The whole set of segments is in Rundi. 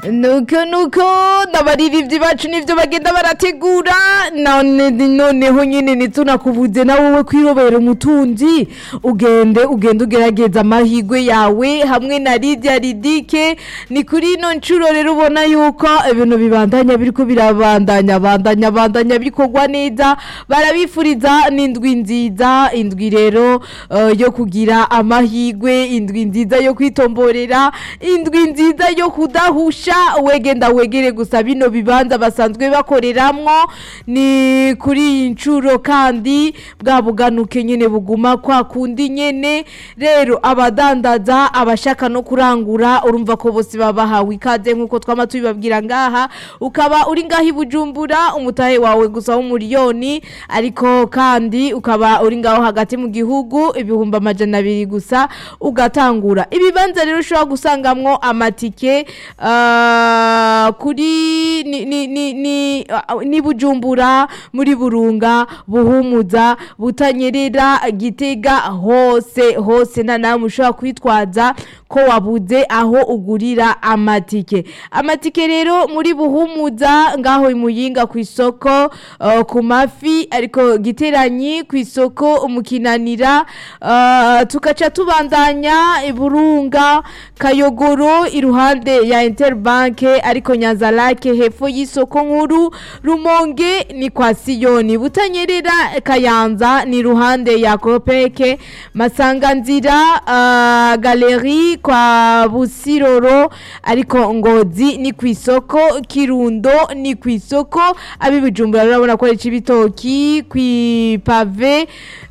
nuko nuko n'abaririmbyi bacu nivyo bagenda barategura none noneho nyene ntitunakubuze na wowe kwirobera umutunzi ugende ugende ugerageza amahigwe yawe hamwe na Lydia Ridike ni kuri ino ncuro rero ubona yuko ibintu bibandanya biriko birabandanya bandanya bandanya bikorwa neza barabifuriza n'indwi nziza indwi rero eh, yo kugira amahigwe indwi nziza yo kwitomborera indwi nziza yo kudahusha wegenda wegere gusa bino bibanza basanzwe bakoreramwo ni kuri iyi ncuro kandi bwa buganuke nyene buguma kwa kundi nyene rero abadandaza abashaka no kurangura urumva ko bose babahawe ikaze nk'uko twama tubibabwira ngaha ukaba uri ngaha i bujumbura umutahe wawe gusa w'umuriyoni ariko kandi ukaba uri ngaho hagati mu gihugu ibihumbi amajana abiri gusa ugatangura ibibanza rero ushobora gusangamwo amatike ah, kuri ni, ni, ni, ni, ah, ni bujumbura muri burunga buhumuza butanyerera gitega hose hose nta namwe ushobora kwitwaza ko wabuze aho ugurira amatike amatike rero muri buhumuza ngaho imuyinga ku isoko uh, ku mafi ariko giteranyi ku isoko umukinanira uh, tugaca tubandanya iburunga kayogoro iruhande ya interbanke ariko nyanzarake hepfo y'isoko nkuru rumonge ni kwa siyoni butanyerera kayanza ni iruhande ya kopeke masanganzira uh, galeri kwa busiroro ariko ngozi ni ku isoko kirundo ni ku isoko abibijumbura urabona ko ari cibitoki kwipave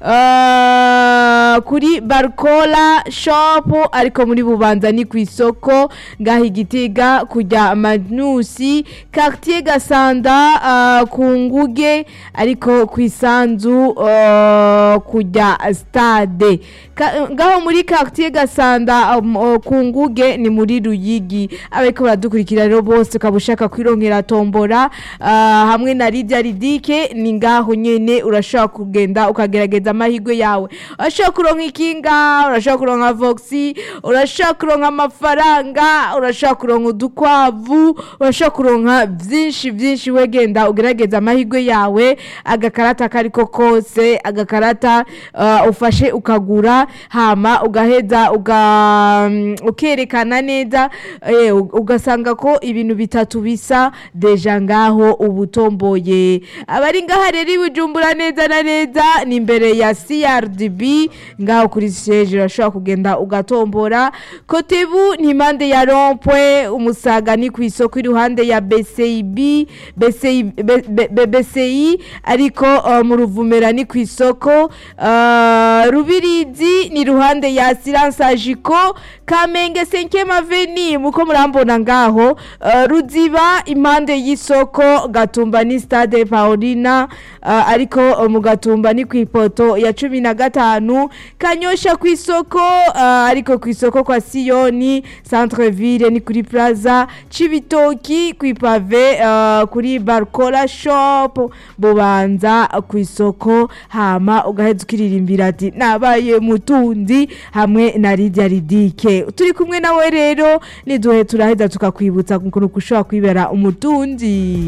uh, kuri barcola shop ariko muri bubanza ni ku isoko ngaho igitega kujya manusi quartier gasanda uh, ku nguge ariko ku isanzu uh, kujya stade Ka- ngaho muri quartier gasanda um, uh, ku nguge ni muri ruyigi abariko baradukurikira rero bose ukaba ushaka kwironkera tombora uh, hamwe na Lydia Ridike ni ngaho nyene urashobora kugenda ukagerageza amahirwe yawe urashobora kuronka ikinga urashobora kuronka voxi urashobora kuronka amafaranga urashobora kuronka udukwavu urashobora kuronka vyinshi vyinshi wegenda ugerageza amahirwe yawe agakarata kariko kose agakarata uh, ufashe ukagura hama ugaheza uga mm, ukerekana neza eh, ug- ugasanga ko ibintu bitatu bisa deja ngaho ubutomboye abari ngaha rero ibujumbura neza na neza ni imbere ya CRDB ngaho kuri siege urashobora kugenda ugatombora kotebu ni impande ya rompwe umusaga ni ku isoko iruhande ya BCIB BCI B- B- B- BCI ariko uh, mu ruvumera ni ku isoko uh, rubirizi ni iruhande ya silence agiko kamenge 5 aveni muko murambona ngaho uh, ruziba impande y'isoko gatumba ni stade paulina uh, ariko uh, mu gatumba ni ku ipoto ya cumi na gatanu kanyosha ku isoko uh, ariko ku isoko kwa siyoni centre ville ni kuri plaza cibitoki ku ipave uh, kuri barcola shop bubanza ku isoko hama ugaheza ukiririmbira ati nabaye mutunzi hamwe na Lydia Ridike turi kumwe nawe rero niduhe turaheza tukakwibutsa ukuntu ushobora kwibera umutunzi